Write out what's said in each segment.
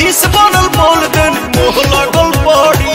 खिस बनल बोल देन मोह लागल बड़ी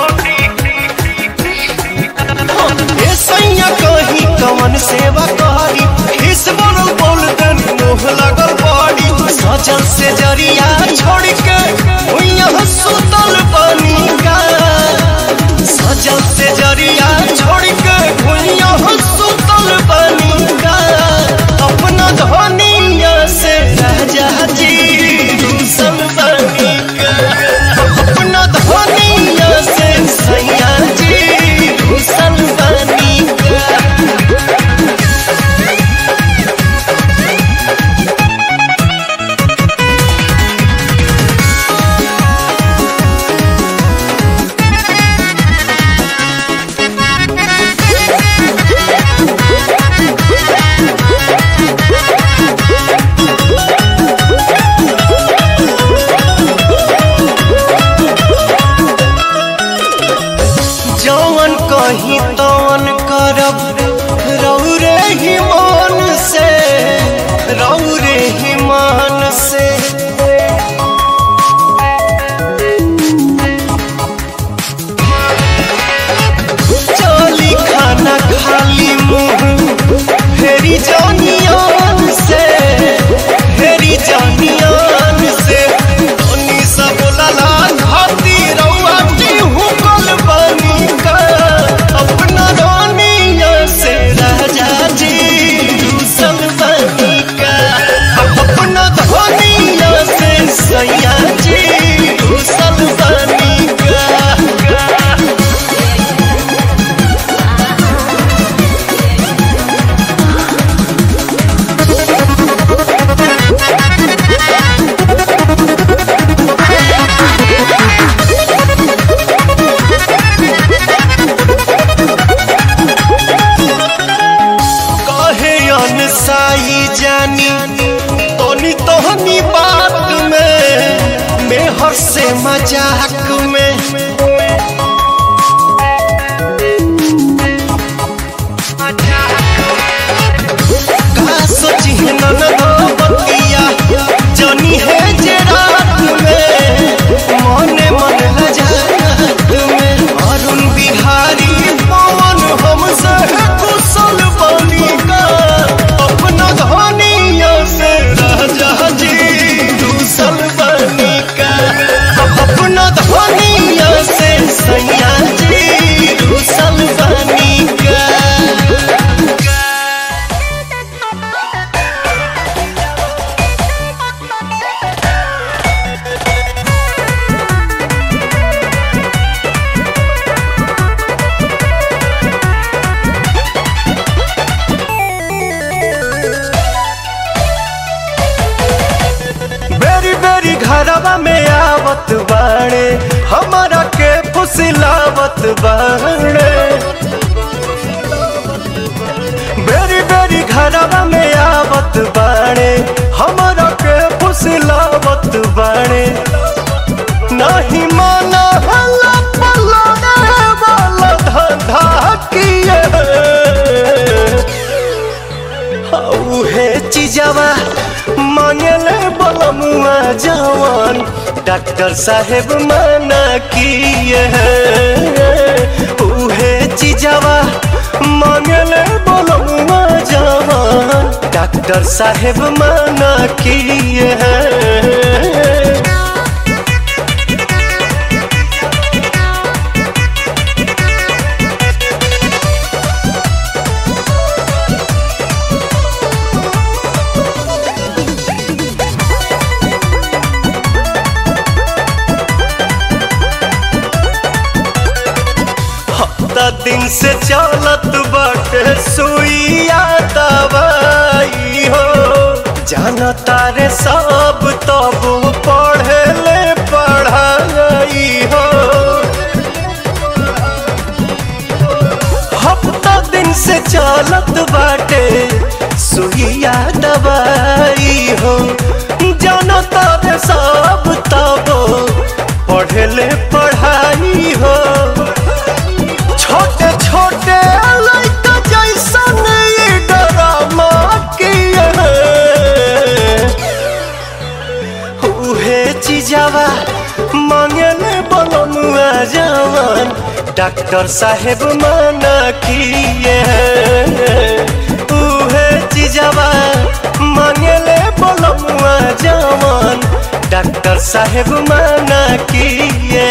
ए सैया कहीं कवन सेवा करी खिस बनल बोल देन मोह लागल बड़ी सजल से जरिया छोड़ के हुइया सुतल बनी का सजल से जरिया छोड़ के भुइया सुतल बनी का अपना धनिया से राजा जी दूसल बनी का अपना धनिया से सैया जी दूसल बनी का जौन कहीं तौन करब रौरे ही मान से रौरे ही मान से चली खाना खाली मुंह फेरी जानियान से फेरी जानियान से तनी सा बोलला खाती रउआ की हुकल बनी का अपना रानिया से राजा जी दूसल बनी का अपना धनिया से सैया जी दूसल बनी का कहे अनसाई जानी तोनी तोहनी बात में मेहर से मजाक में का सोची नन बतिया जानी है जे रात में मने मन लजात में अरुण बिहारी पवन हमसे कुशल बनी का अपना धनिया से राजा जी दूसल बनी का अपना धनिया से सैया जी दूसल बनी का बेरी बेरी घरवा में आवत बाड़े हमारा के फुसिलावत बाड़े बेरी बेरी घरवा में आवत बाड़े हमारा के फुसिलावत बाड़े नहीं माना हल्ला पल्ला रे वाला धंधा किए उहे चीजवा मांगले बलमुआ जवान डॉक्टर साहेब मना किए उहे चीजवा मांगले बलमुआ जवान डॉक्टर साहेब मना किए हफ्ता दिन से चलत बाटे सुइया दवाई हो जाना तारे सब तब पढ़े ले पढ़ाई हो हफ्ता दिन से चलत बाटे सुइया दवाई हो जाना तारे सब तब पढ़े ले पढ़ाई हो छोटे छोटे लड़का जैसन ये ड्रामा किए उहे चीजावा मांगले बलमुआ जवान डॉक्टर साहेब मना किए उहे चीजावा मांगले बलमुआ जवान डॉक्टर साहेब मना किए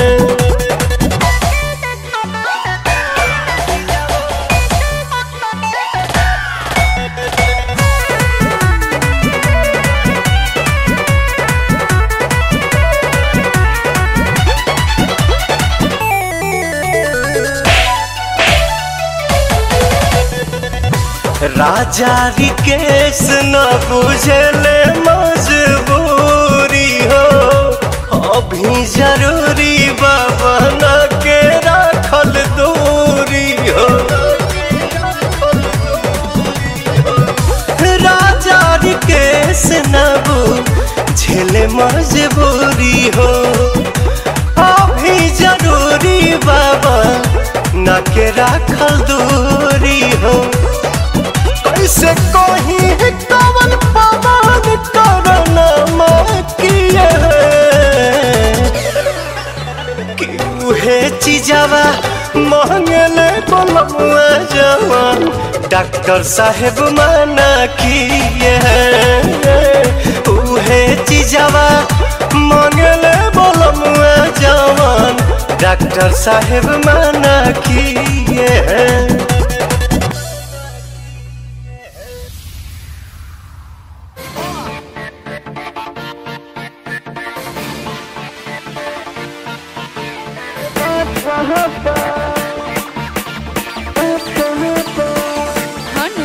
राजा रिकेश न बुझले मजबूरी हो अभी जरूरी बाबा न के राखल दूरी हो राजा रिकेश न बुझले मजबूरी हो अभी जरूरी बाबा न के राखल दूरी हो कैसे कोही कवन पवन करना किए कि उहे चीजावा मांगले बलमुआ जवान डॉक्टर साहेब मना किए उहे चीजावा मांगले बलमुआ जवान डॉक्टर साहेब मना किए हनु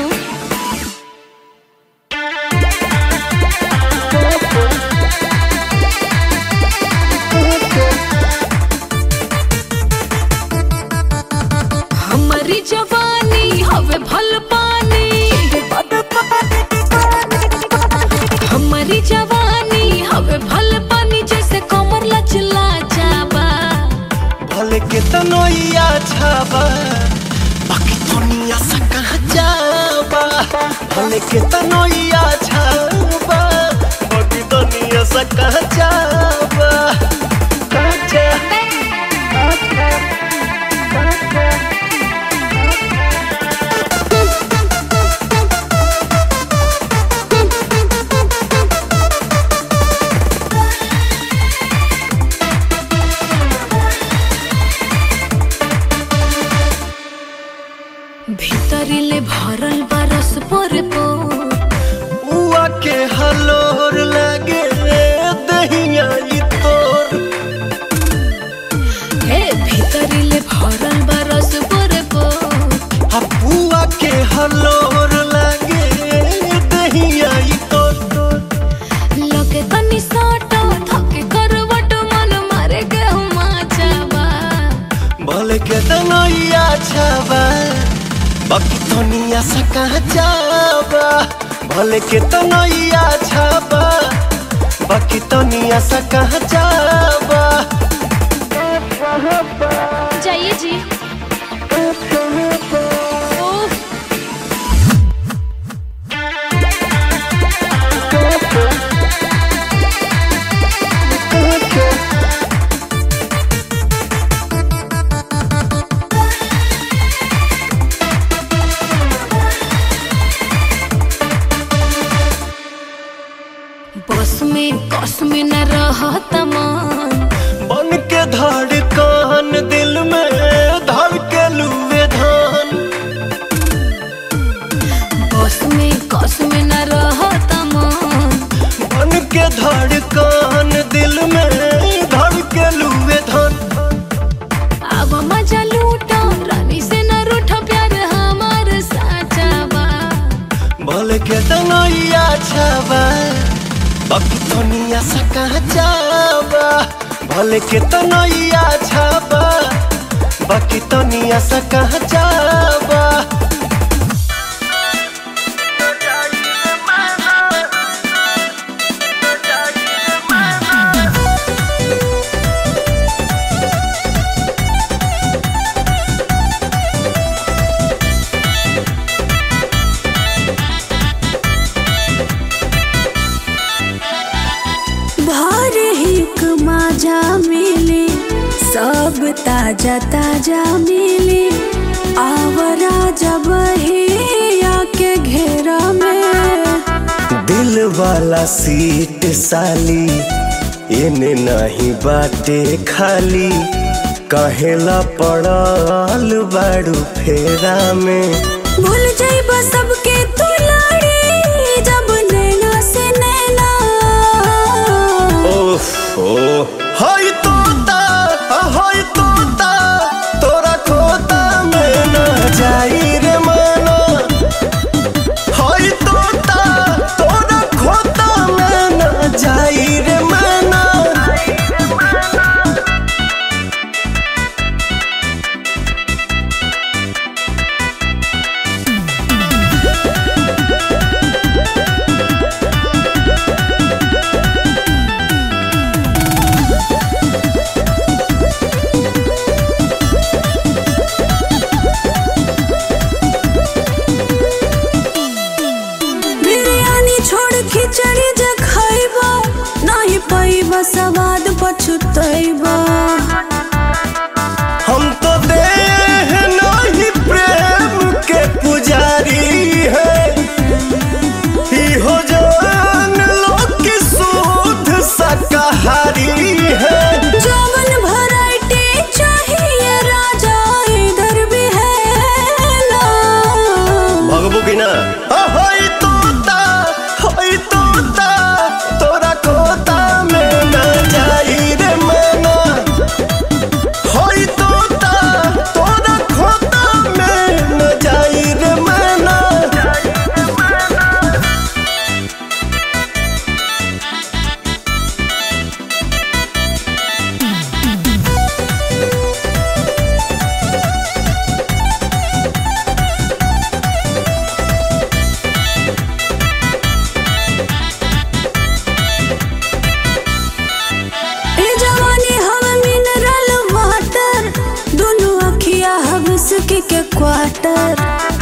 हमारी जवानी हवे भल पानी हमारी जवानी हवे भल पानी जैसे कमर लचला जाबा भले के तनोइया छाबा बाकी दुनिया से कहाँ जाबा भले के तनोइया छाबा बाकी दुनिया से कहाँ जाबा कहाँ जा भीतरिले भरल बरस पर उआ के हलोर लगे दहिया ई तोर हे भीतरिले भरल बरस पर हपुआ के हलोर लगे दहिया ई तोर लगे तनी साटा थके करवट मन मारे के हुमा जाबा भले के तनोइया छाबा बाकी दुनिया से कहाँ जाबा भले के तनोइया छाबा बाकी दुनिया से कहाँ जाबा जाइए जी ओह बस में कस में न रहत मन बन के धड़कन दिल में धड़के लुए धान बस में कस में न रहत मन बन के धड़कन दिल में धड़के लुए धान अब मजा लूटा रानी से न रूठा प्यार हमार साचा बा भले के तनैया छाबा बाकी दुनिया से कहाँ जाबा भले के तनैया छाबा बाकी दुनिया से कहाँ जाबा भर मजा मिली सब ताजा ताजा मिली आवरा जब ही आके घेरा में दिल वाला सीट साली एने नहीं बाटे खाली कहेला पड़ल बाड़ू फेरा में भूल जाइब सबके तू लाड़ी जब नैना से नैना ओफो हाय तोता हाय तोता तोरा खोता में न जाई रे माना हाय तोता तोरा खोता में न जाई रे माना बिरयानी छोड़ खिचड़ी जे खैबा नहीं पैबा सवाद पछुतैबा हम तो देह नहीं प्रेम के पुजारी है हो जान लो कि शुद्ध शाकाहारी है जवन वैरायटी चाहिए राजा इधर भी है ना भगबू की ना होई तोता होई तोता तोरा कोता में न जाई रे मना होई तोता तोरा खोता में न जाई रे मना ए जवानी हम मिनरल वाटर दोनों अखिया हबस के क्वार्टर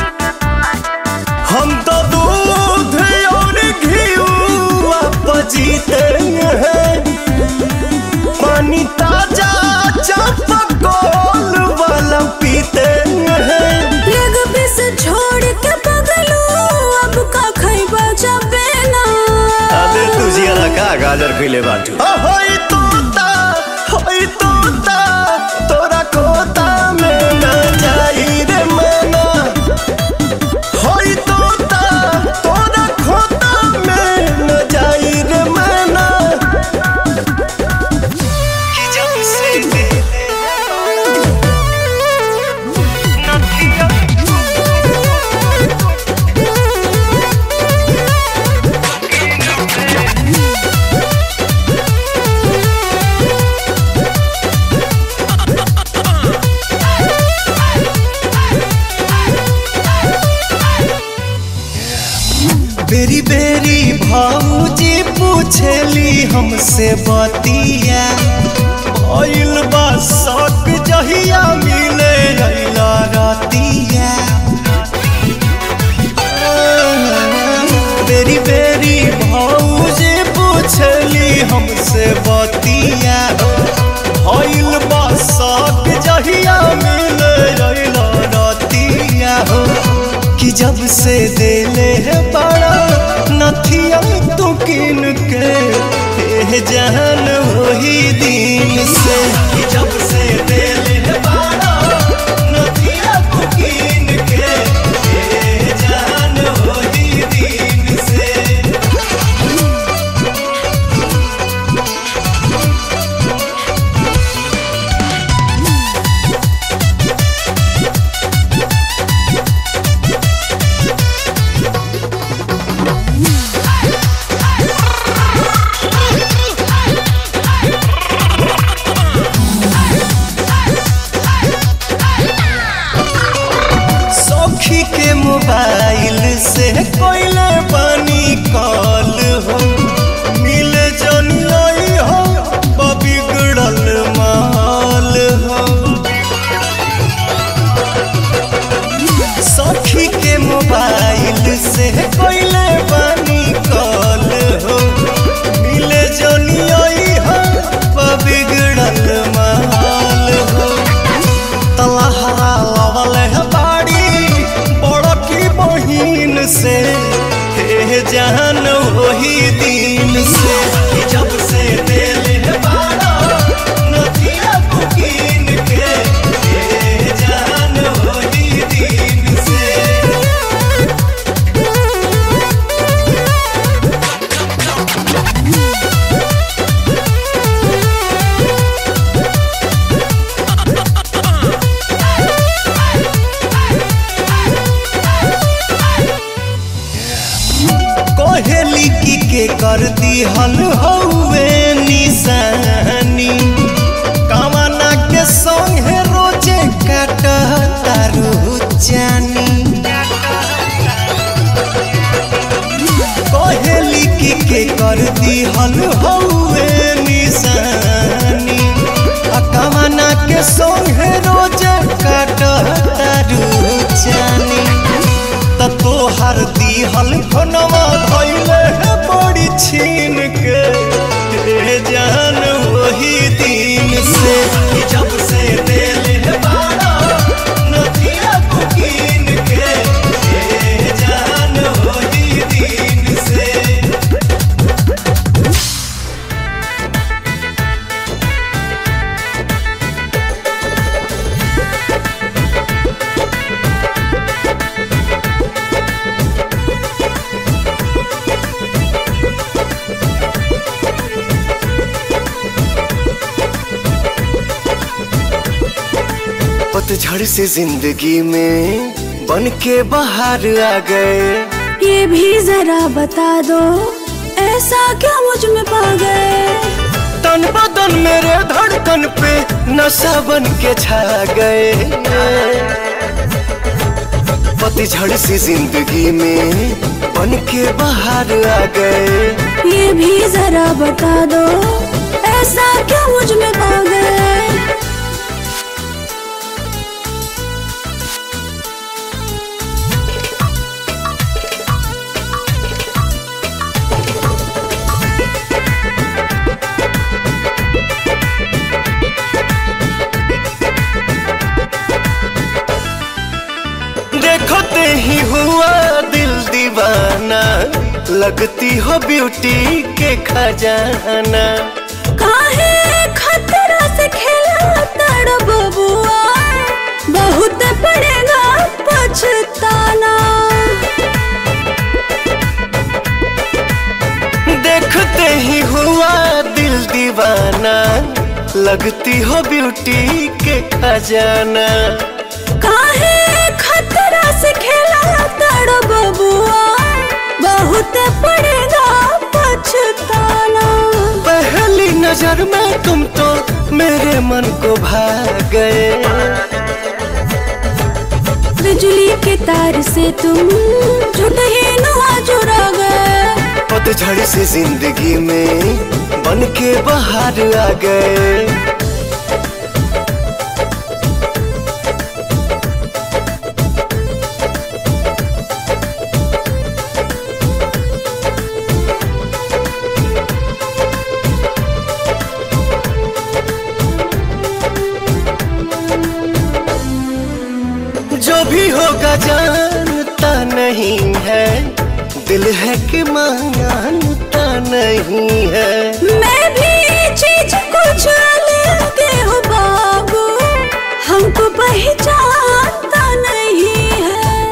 हम तो दूध और घीवा पजीते हैं पानी ताजा चापकोल वाला पीते हैं लेग पीस छोड़ के पगलू अब का खैबा जबे ना अबे तुझे का गाजर खिले बाटू होई तोता होई तोता तोरा कोता में न जाई रे मना होई तोता तोरा खोता में न जाई रे मना कि जब से बेरी बेरी भाऊजी पूछेली हमसे बतिया भइल बा शक जहिया मिले अइला रतिया बेरी बेरी भाऊजी पूछेली हमसे बतिया भइल बा शक जहिया मिले अइला रतिया हो कि जब से देले है बड़ा नथिया तू किन के हे जान वही दिन से कि जब से देले है बड़ा नथिया तू किन के हे जान वही दिन से सखी के मोबाइल से कोइले पानी कॉल हो मिल जनियाई हो बिगड़ल माल हो सखी के मोबाइल से कोइले पानी कॉल हो मिल जनियाई हो बिगड़ल दिहल हौवे निशानी कमना के संगे रोजे काट तारू जानी कहेली की के कर दिहल हौवे निशानी आ कमना के संगे रोजे काट तारू जानी त तोहर दिहल खनवा धैले है बड़ी छीन के ए जान वही दिन से कि जब से दिल है बाड़ा नदिया बुकीन के ए जान वही दिन से पतझड़ से जिंदगी में बन के बाहर आ गए ये भी जरा बता दो ऐसा क्या मुझ में पा गए तन बदन मेरे धड़कन पे नशा बन के छा गए पतझड़ से जिंदगी में बन के बाहर आ गए ये भी जरा बता दो ऐसा क्या मुझ में पा गए देखते ही हुआ दिल दीवाना लगती हो ब्यूटी के खजाना काहे खतरा से खेला तड़ बबुआ बहुत पड़ेगा पछताना देखते ही हुआ दिल दीवाना लगती हो ब्यूटी के खजाना काहे खतरा से खेला तड़ बबुआ बहुत पड़ेगा पछताना पहली नजर में तुम तो मेरे मन को भा गए बिजली के तार से तुम जुट ही नुआ जुड़ा गए पतझड़ से जिंदगी में बन के बाहर आ गए जो भी होगा जानता नहीं है दिल है कि मानता नहीं है मैं भी चीज कुछ अलग हूँ बाबू हमको पहचानता नहीं है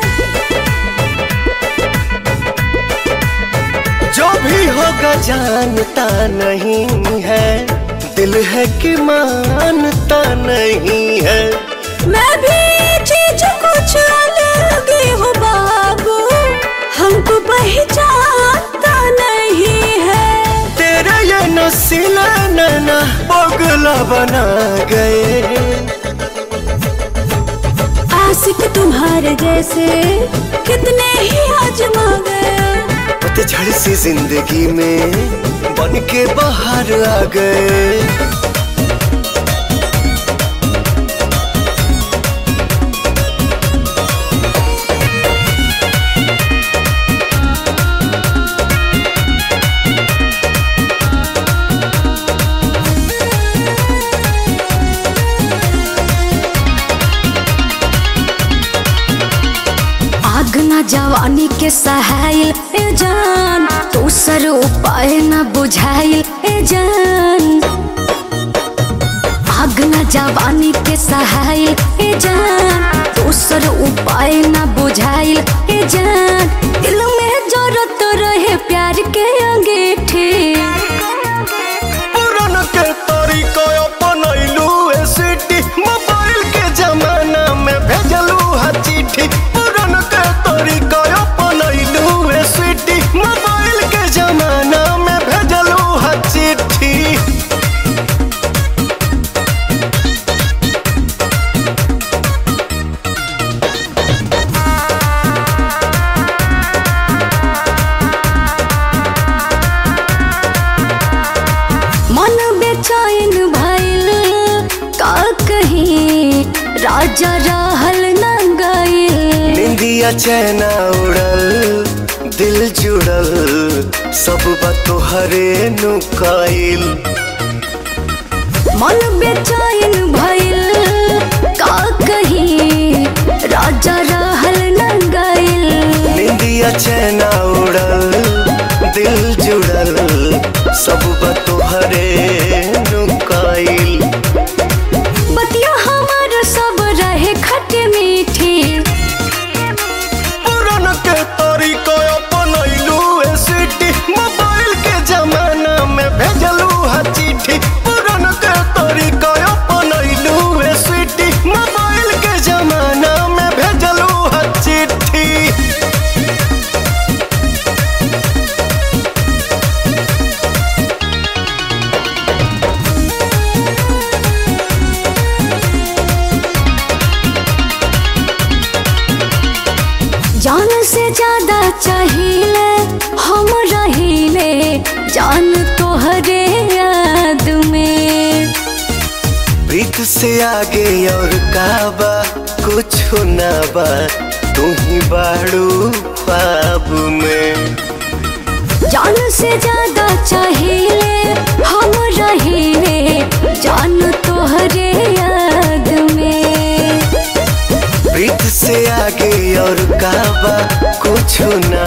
जो भी होगा जानता नहीं है दिल है कि मानता नहीं है मैं भी चीज कुछ अलग हूँ बाबू हमको पहचानता नहीं है तेरे ये नसीला नैना पगला बना गए आशिक तुम्हारे जैसे कितने ही आजमा गए पतझड़ सी जिंदगी में बन के बाहर आ गए आग न जवानी के सहाइल ए जान दूसर उपाय न बुझाइल ए जान आग न जवानी के सहाइल ए जान दूसर उपाय न बुझाइल ए जान दिल में जरूरत रहे प्यार के अंगीठी पुरान के तरीका अपनैलू ए सिटी मोबाइल के जमाना में भेजलू हा चिट्ठी पुरान के तरीका अपनैलू ए सिटी मोबाइल के जमाना में भेजलू बेचैन भइल का कहीं राजा रहल न गइल निंदिया चैना उड़ल दिल जुड़ल सब बात तोहरे नुकाइल मन बेचैन भइल का कहीं राजा रहल न गइल निंदिया चैना उड़ल दिल जुड़ल सब बात तोहरे नुकाइल बतिया हमार सब रहे खट मीठी पुरान के तरीका अपनैलू ए सिटी मोबाइल के जमाना में भेजलू हा चिट्ठी पुरान के तरीका अपनैलू ए सिटी मोबाइल के जमाना में भेजलू हा चिट्ठी जान से ज्यादा चाहिए हम रहीले जान तोहरे याद में प्रीत से आगे और काबा कुछ ना बा तू ही बाड़ू ख्वाब में जान से ज्यादा चाहिए हम रहीले जान तोहरे याद में प्रीत से आगे और काबा कुछ ना